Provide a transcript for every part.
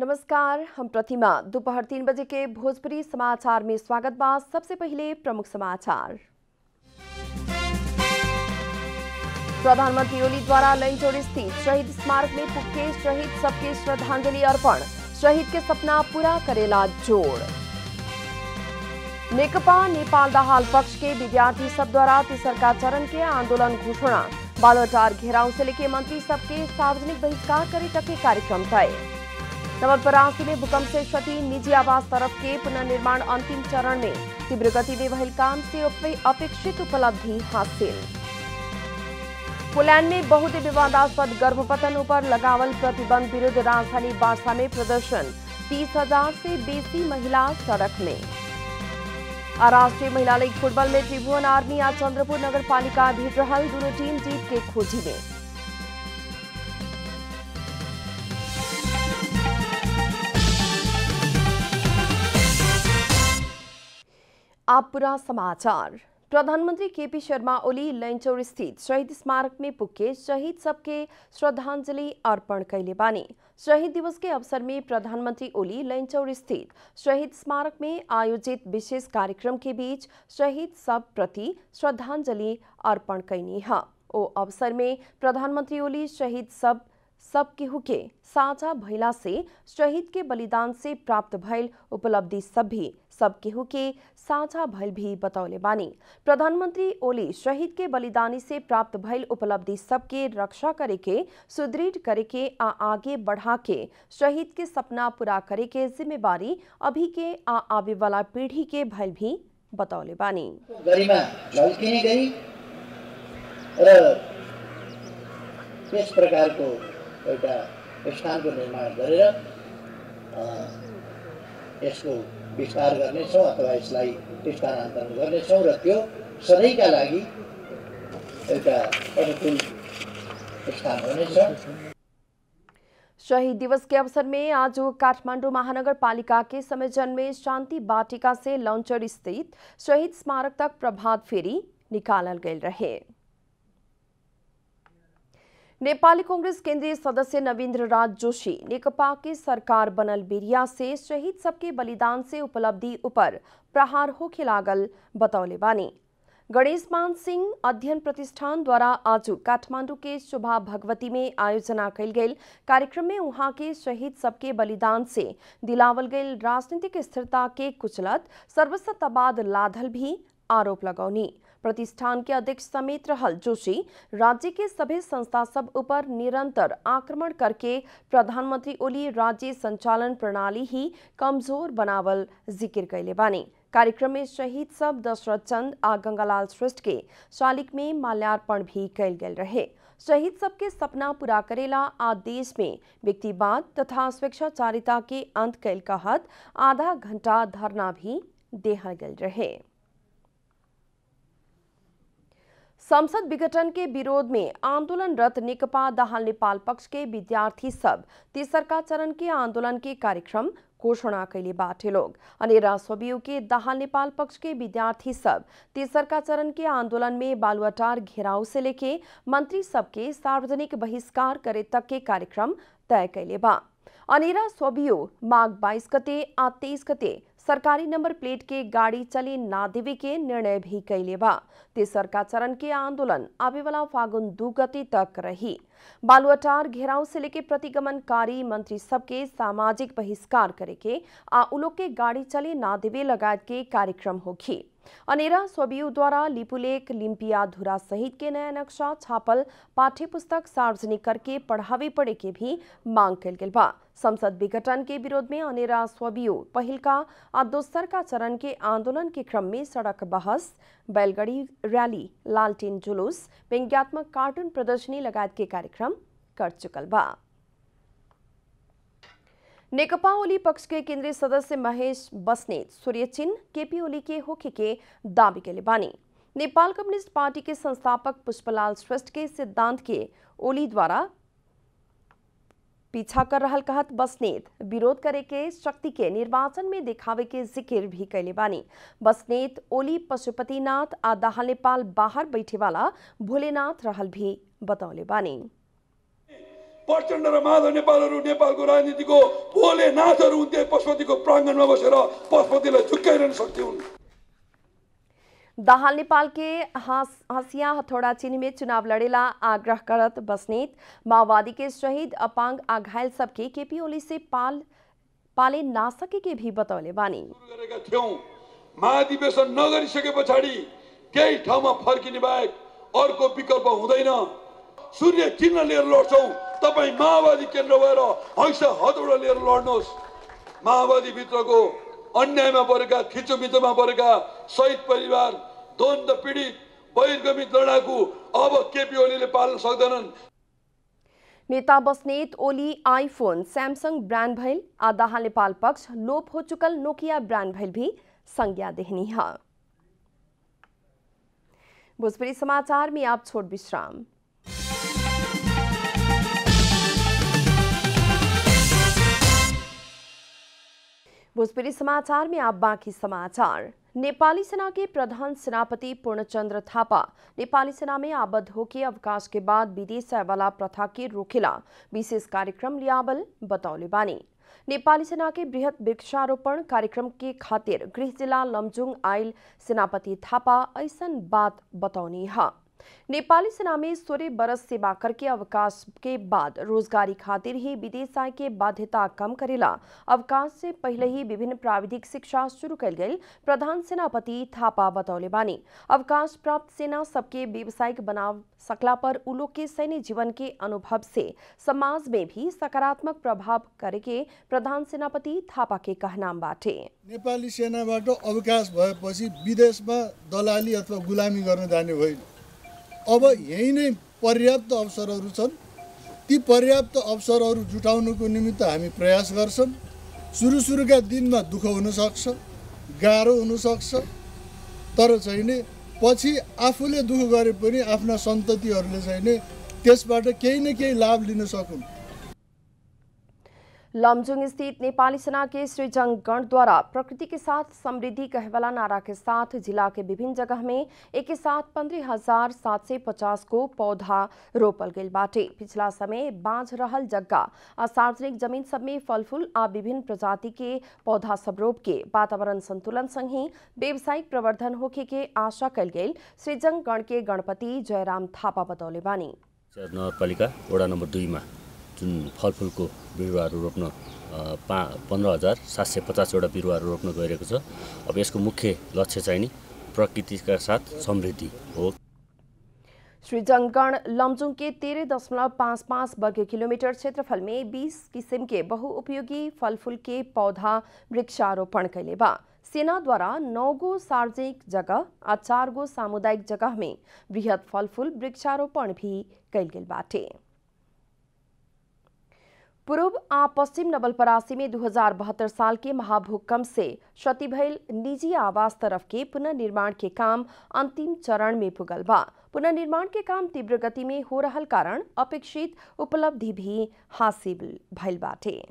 नमस्कार हम प्रतिमा दोपहर तीन बजे के भोजपुरी समाचार में स्वागत बा सबसे पहले प्रमुख समाचार प्रधानमंत्री ओली द्वारा लंचोर स्थित शहीद स्मारक में पुखे शहीद सबके श्रद्धांजलि अर्पण शहीद के सपना पूरा करेला जोड़ नेकपा नेपाल दहाल पक्ष के विद्यार्थी सब द्वारा तीसरका चरण के आंदोलन घोषणा बालोटार घेराव से लेके मंत्री सबके सार्वजनिक बहिष्कार करे तक के कार्यक्रम तय नवलपरासी में भूकंप से क्षति निजी आवास तरफ के पुनर्निर्माण अंतिम चरण में तीव्र गति में भइल काम से उपे- अपेक्षित उपलब्धि हासिल पोलैंड में बहुत विवादास्पद गर्भपतन पर लगावल प्रतिबंध विरुद्ध राजधानी बारसा में प्रदर्शन तीस हजार से बेसी महिला सड़क में आ राष्ट्रीय महिला लीग फुटबॉल में त्रिभुवन आर्मी आ चंद्रपुर नगर पालिका भेट रहल दोनों टीम जीत के खोजी में आप पूरा समाचार प्रधानमंत्री केपी शर्मा ओली लैंचौर स्थित शहीद स्मारक में पुके शहीद सबके श्रद्धांजलि अर्पण कैले बानी शहीद दिवस के अवसर में प्रधानमंत्री ओली लैंचौर स्थित शहीद स्मारक में आयोजित विशेष कार्यक्रम के बीच शहीद सब प्रति श्रद्धांजलि अर्पण कैनी है ओ अवसर में प्रधानमंत्री ओली शहीद सब सब केहू के साझा भइला से शहीद के बलिदान से प्राप्त भइल उपलब्धि सब भी सब केहू के साझा भइल भी बतौले बानी प्रधानमंत्री ओली शहीद के बलिदानी से प्राप्त भइल उपलब्धि सबके रक्षा करे के सुदृढ़ करे के आ आगे बढ़ा के शहीद के सपना पूरा करे के जिम्मेवारी अभी के आ आवे वाला पीढ़ी के भइल भी बतौले बानी गरिमा झल्किने गरी र त्यस प्रकारको एउटा स्थानको निर्माण गरेर अ, यसको विस्तार गर्नेछौँ अथवा यसलाई स्थानान्तरण गर्नेछौँ र त्यो सधैँका लागि एउटा अनुकूल स्थान हुनेछ शहीद दिवस के अवसर में आज काठमांडू महानगर पालिका के संयोजन में शांति वाटिका से लॉन्चर स्थित शहीद स्मारक तक प्रभात फेरी निकालल गए रहे नेपाली कांग्रेस केंद्रीय सदस्य नवीन्द्र राज जोशी नेकपा के सरकार बनल बेरिया से शहीद सबके बलिदान से उपलब्धि ऊपर प्रहार होखे लागल बतौले बानी गणेश मान सिंह अध्ययन प्रतिष्ठान द्वारा आज काठमांडू के शोभा भगवती में आयोजना कल गई कार्यक्रम में वहां के शहीद सबके बलिदान से दिलावल गई राजनीतिक स्थिरता के कुचलत सर्वसत्तावाद लाधल भी आरोप लगौनी प्रतिष्ठान के अध्यक्ष समेत रहल जोशी राज्य के सभी संस्था सब ऊपर निरंतर आक्रमण करके प्रधानमंत्री ओली राज्य संचालन प्रणाली ही कमजोर बनावल जिक्र कैले बानी कार्यक्रम में शहीद सब दशरथ चंद आ गंगालाल श्रेष्ठ के शालिक में माल्यार्पण भी कैल गेल रहे शहीद सबके सपना पूरा करेला आ देश में व्यक्तिवाद तथा स्वेच्छाचारिता के अंत कैल कहत आधा घंटा धरना भी देहल गेल रहे संसद विघटन के विरोध में आंदोलनरत नेकपा दाहाल नेपाल पक्ष के विद्यार्थी सब तेसरका चरण के आंदोलन के कार्यक्रम घोषणा कैले बाटे लोग अनेरा स्वबियु के दाहाल नेपाल पक्ष के विद्यार्थी सब तेसरका चरण के आंदोलन में बालुआटार घेराव से लेके मंत्री सबके सार्वजनिक बहिष्कार करे तक के कार्यक्रम तय कैले बा अनेरा स्वबियो माघ बाईस गते आ तेईस गते सरकारी नंबर प्लेट के गाड़ी चले ना देवे के निर्णय भी कैले बा तेसरका चरण के आंदोलन आवे वाला फागुन दू गते तक रही बालुआटार घेराव से लेके प्रतिगमनकारी मंत्री सबके सामाजिक बहिष्कार करे के आ उलोग के गाड़ी चले ना देवे लगायत के कार्यक्रम होखी अनेरा स्वबियु द्वारा लिपुलेख लिम्पिया धुरा सहित के नया नक्शा छापल पाठ्य पुस्तक सार्वजनिक करके पढ़ावे पड़े के भी मांग कल गेल बा संसद विघटन के विरोध में अनेरा स्वबियु पहिलका आ दोसरका चरण के आंदोलन के क्रम में सड़क बहस बैलगाड़ी रैली लालटेन जुलूस व्यंग्यात्मक कार्टून प्रदर्शनी लगायत के कार्यक्रम कर चुकल बा नेकपा ओली पक्ष के केंद्रीय सदस्य महेश बसनेत सूर्य चिन्ह केपी ओली के होखे के दावी के बानी नेपाल कम्युनिस्ट पार्टी के संस्थापक पुष्पलाल श्रेष्ठ के सिद्धांत के ओली द्वारा पीछा कर रहल कहत बसनेत विरोध करे के शक्ति के निर्वाचन में दिखावे के जिक्र भी कैले बानी बसनेत ओली पशुपतिनाथ आ दाहाल नेपाल बाहर बैठे वाला भोलेनाथ रहल भी बतौले बानी प्रचण्ड र माधव नेपालहरू नेपालको राजनीतिको भोले नाथहरू हुन्थे पशुपतिको प्राङ्गणमा बसेर पशुपतिलाई झुक्काइरहन सक्थ्यौँ दाहाल नेपाल के हस, हसिया हथौड़ा चिन्ह में चुनाव लड़ेला आग्रह करत बसनीत माओवादी के शहीद अपांग आ घायल सबके केपी ओली से पाल पाले ना सके के भी बतौले बानी सुरु गरेका थियौँ महाधिवेशन नगरिसके पछाडि केही ठाउँमा फर्किने बाहेक अर्को विकल्प हुँदैन सूर्य चिन्ह लिएर लड्छौँ तपाईँ माओवादी केन्द्र भएर हैसा हतौडा लिएर लड्नुहोस् माओवादीभित्रको अन्यायमा परेका थिचोमिचोमा परेका शहीद परिवार द्वन्द पीडित बहिर्गमित लडाकु अब केपी ओलीले पाल्न सक्दैनन् नेता Basnet Oli iPhone Samsung brand भइल आ दाहाल नेपाल पक्ष लोप हो चुकल नोकिया ब्रांड भइल भी संज्ञा देहनी है भोजपुरी समाचार में आप छोड़ विश्राम भोजपुरी समाचार में आप बाकी समाचार नेपाली सेना के प्रधान सेनापति पूर्णचंद्र थापा नेपाली सेना में आबद्ध होके अवकाश के बाद विदेश वाला प्रथा के रोकेला विशेष कार्यक्रम लियाबल बतौले बानी नेपाली सेना के बृहत वृक्षारोपण कार्यक्रम के खातिर गृह जिला लमजुङ आयल सेनापति थापा ऐसन बात बतौनी है नेपाली सेना में सोलह बरस सेवा करके अवकाश के बाद रोजगारी खातिर ही विदेश आय के बाध्यता कम करेला अवकाश से पहले ही विभिन्न प्राविधिक शिक्षा शुरू कल गई प्रधान सेनापति थापा बतौले बानी अवकाश प्राप्त सेना सबके व्यावसायिक बनाव सकला पर उलो के सैन्य जीवन के अनुभव से समाज में भी सकारात्मक प्रभाव करेके प्रधान सेनापति थापा के कहनाम बाटे नेपाली सेनाबाट अवकाश भएपछि विदेशमा दलाली अथवा गुलामी गर्न जाने होइन अब यही नै पर्याप्त अवसरहरू छन् ती पर्याप्त अवसरहरू जुटाउनुको निमित्त हामी प्रयास गर्छौँ सुरु सुरुका दिनमा दुःख हुनसक्छ गाह्रो हुनसक्छ तर चाहिँ नि पछि आफूले दुःख गरे पनि आफ्ना सन्ततिहरूले चाहिँ नि त्यसबाट केही न केही लाभ लिन सकुन् लमजुङ स्थित नेपाली सेना के सृजन गण द्वारा प्रकृति के साथ समृद्धि कहवाला नारा के साथ जिला के विभिन्न जगह में एक के साथ पंद्रह हजार सात सौ पचास को पौधा रोपल गई बाटे पिछला समय बांझ रहल जगह आ सार्वजनिक जमीन सब में फल फूल आ विभिन्न प्रजाति के पौधा सब रोप के वातावरण संतुलन संग ही व्यावसायिक प्रवर्धन होखे के आशा कल गई सृजन गण के गणपति जयराम थापा बतौले बानी नगरपालिका वडा नम्बर दुईमा जुन फलफुलको बिरुवाहरू रोप्न अ, पा पन्ध्र हजार सात सय पचासवटा बिरुवाहरू रोप्न गइरहेको छ अब यसको मुख्य लक्ष्य चाहिँ नि प्रकृतिका साथ समृद्धि हो श्रीजंगगढ़ लमजुंग के तेरह दशमलव पाँच पाँच वर्ग किलोमीटर क्षेत्रफल में बीस किस्म के बहुउपयोगी फल फूल के पौधा वृक्षारोपण कैले बा सेना द्वारा नौ गो सार्वजनिक जगह आ चार गो सामुदायिक जगह में बृहत फल फूल वृक्षारोपण भी कैल गेल बाटे पूर्व आ पश्चिम नवलपरासी में 2072 साल के महाभूकंप से क्षति भइल निजी आवास तरफ के पुनर्निर्माण के काम अंतिम चरण में पुगल बा पुनर्निर्माण के काम तीव्र गति में हो रहल कारण अपेक्षित उपलब्धि भी हासिल भइल बाटे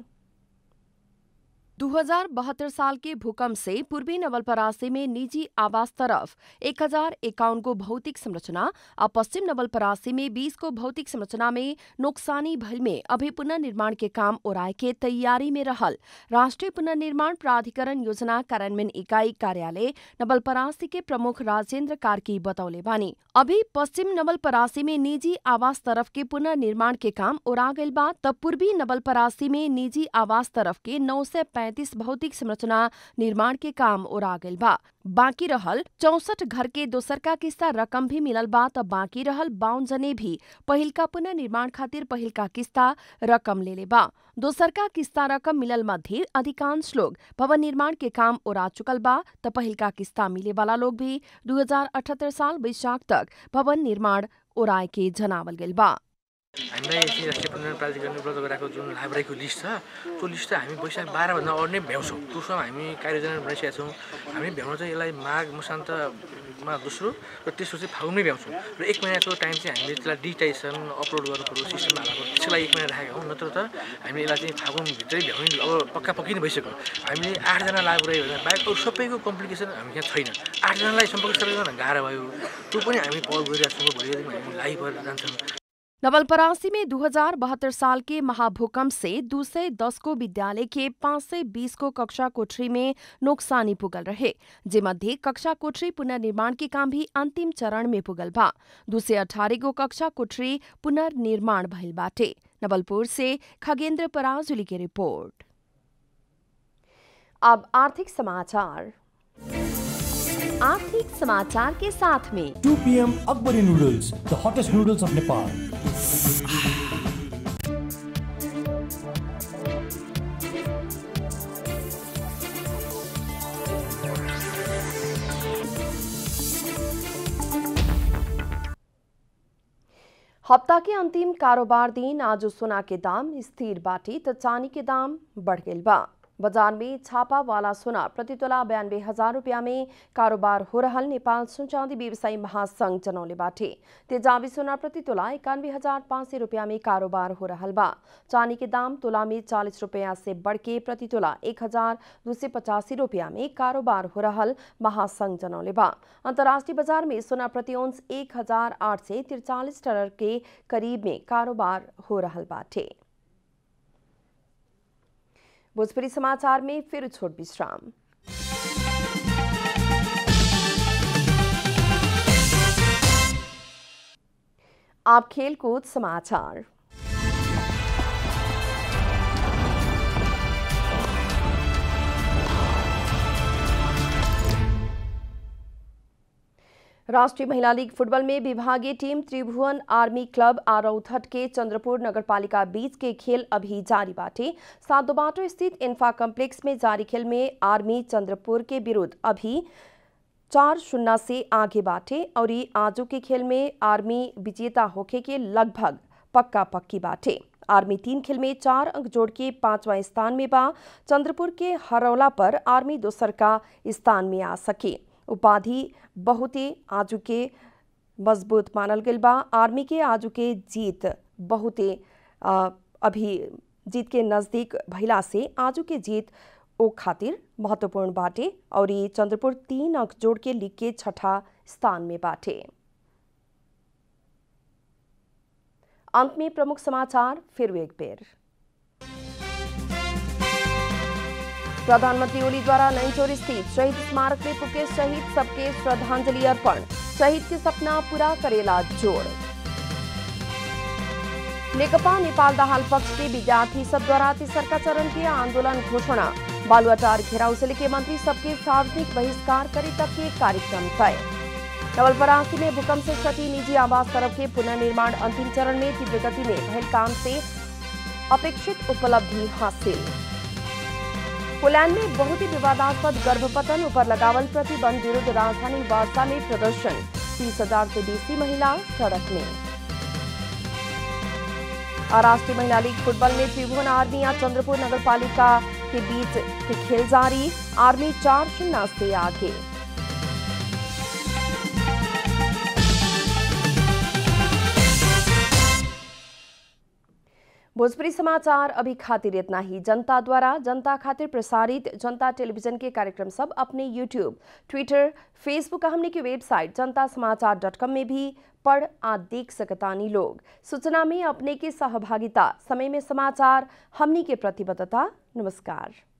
2072 साल के भूकंप से पूर्वी नवलपरासी में निजी आवास तरफ एक हजार इक्यावन को भौतिक संरचना और पश्चिम नवलपरासी में 20 को भौतिक संरचना में नुकसानी भल में अभी पुनर्निर्माण के काम ओराय के तैयारी में रहल राष्ट्रीय पुनर्निर्माण प्राधिकरण योजना कार्यान्वयन इकाई कार्यालय नवलपरासी के प्रमुख राजेंद्र कार्की बतौले बानी अभी पश्चिम नवलपरासी में निजी आवास तरफ के पुनर्निर्माण के काम ओरा गइल बा तब पूर्वी नवलपरासी में निजी आवास तरफ के नौ सय पैंतीस भौतिक संरचना निर्माण के काम ओरा गइल बा बाकी रहल चौसठ घर के दोसरका किस्ता रकम भी मिलल बा त बाकी रहल बावन जने भी पहिलका पुनर्निर्माण खातिर पहिलका किस्ता रकम लेले बा दोसरका किस्ता रकम मिलल मध्ये अधिकांश लोग भवन निर्माण के काम ओरा चुकल बा त पहिलका किस्ता मिले वाला लोग भी 2078 साल वैशाख तक भवन निर्माण ओराए के जनावल गेल बा हामीलाई चाहिँ राष्ट्रिय पुनर् प्राधिकरणले उपलब्ध गराएको जुन लाइब्रेरीको लिस्ट छ त्यो लिस्ट चाहिँ हामी वैशाख बाह्रभन्दा अरू नै भ्याउँछौँ त्यसमा हामी कार्ययोजना बनाइसकेका छौँ हामी भ्याउन चाहिँ यसलाई माघ मसान्तमा दोस्रो र तेस्रो चाहिँ फागुनमै भ्याउँछौँ र एक महिनाको टाइम चाहिँ हामीले त्यसलाई डिजिटाइजेसन अपलोड गर्नु पऱ्यो सिस्टममा हाल्नु पऱ्यो त्यसको लागि एक महिना राखेका हौँ नत्र त हामीले यसलाई चाहिँ फागुनभित्रै भ्याउने अब पक्का पक्की नै भइसक्यो हामीले आठजना लाइब्रेरी भन्दा बाहेक अरू सबैको कम्प्लिकेसन हामी यहाँ छैन आठजनालाई सम्पर्क गर्न गाह्रो भयो त्यो पनि हामी पहल गरिरहेको छौँ भोलिको दिनमा हामी लाइभ भएर जान्छौँ नवलपरासी में 2072 साल के महाभूकंप से दो सौ दस को विद्यालय के पाँच सय बीस को कक्षा कोठरी में नोक्सानी पुगल रहे जेमध्ये कक्षा कोठरी पुनर्निर्माण के काम भी अंतिम चरण में पुगल बा दो सय अठारह गो कक्षा कोठरी पुनर्निर्माण भइल बाटे नवलपुर से खगेंद्र पराजुली की रिपोर्ट अब आर्थिक समाचार आर्थिक समाचार के साथ में 2 p.m. Akbari Noodles, the hottest noodles of Nepal. हफ्ता के अंतिम कारोबार दिन आज सोना के दाम स्थिर बाटी तो चांदी के दाम बढ़ गई बा बाजार में छापा वाला सोना प्रति तोला बयानबे हजार रुपया में कारोबार हो रहल नेपाल सुन चांदी व्यवसायी महासंघ जनौले बाटे तेजाबी सोना प्रति तोला इक्यानवे हजार पाँच सय रुपया में कारोबार हो रहल बा चांदी के दाम तोला में चालीस रुपया से बढ़ के प्रति तोला एक हजार दो सय पचासी रुपया में कारोबार हो रहल महासंघ जनौले बा अंतर्राष्ट्रीय बाजार में सोना प्रति औंस एक हजार आठ सय तिरचालीस डॉलर के करीब में कारोबार हो रहल बाटे भोजपुरी समाचार में फिर छोट विश्राम आप खेलकूद समाचार राष्ट्रीय महिला लीग फुटबॉल में विभागीय टीम त्रिभुवन आर्मी क्लब आरौथट के चंद्रपुर नगरपालिका बीच के खेल अभी जारी बाटे सातोबाटो स्थित इन्फा कम्प्लेक्स में जारी खेल में आर्मी चंद्रपुर के विरुद्ध अभी चार शून्य से आगे बाटे और आजू के खेल में आर्मी विजेता होके के लगभग पक्का पक्की बाटे आर्मी तीन खेल में चार अंक जोड़ के पांचवा स्थान में बा चंद्रपुर के हरौला पर आर्मी दोसर का स्थान में आ सके उपाधि बहुते आजू के मजबूत मानल गई बा आर्मी के आजू के जीत बहुते आ, अभी जीत के नज़दीक भइला से आजू के जीत ओ खातिर महत्वपूर्ण बाटे और ये चंद्रपुर तीन अंक जोड़ के लीग के छठा स्थान में बाटे अंत में प्रमुख समाचार फिर एक बेर प्रधानमंत्री ओली द्वारा नैनचोर स्थित शहीद स्मारक में पुके शहीद सबके श्रद्धांजलि अर्पण शहीद के सपना पूरा करेला जोड़ नेकपा नेपाल दाहाल पक्ष के विद्यार्थी सब द्वारा तेसरका चरण के आंदोलन घोषणा बालुआटार घेराव से लेके मंत्री सबके सार्वजनिक बहिष्कार करे तक के कार्यक्रम तय नवलपरासी में भूकंप से क्षति निजी आवास सड़क के पुनर्निर्माण अंतिम चरण में तीव्र गति में भयल काम से अपेक्षित उपलब्धि हासिल पोलैंड में बहुत ही विवादास्पद गर्भपतन ऊपर लगावल प्रतिबंध विरुद्ध राजधानी वार्सा में प्रदर्शन तीस हजार से बेसी महिला सड़क में और राष्ट्रीय महिला लीग फुटबॉल में त्रिभुवन आर्मी या चंद्रपुर नगर पालिका के बीच के खेल जारी आर्मी चार शून्य से आगे भोजपुरी समाचार अभी खातिर इतना ही जनता द्वारा जनता खातिर प्रसारित जनता टेलीविजन के कार्यक्रम सब अपने यूट्यूब ट्विटर फेसबुक हमने की वेबसाइट जनता समाचार डॉट कॉम में भी पढ़ आ देख सकतानी लोग सूचना में अपने की सहभागिता समय में समाचार हमनी के प्रतिबद्धता नमस्कार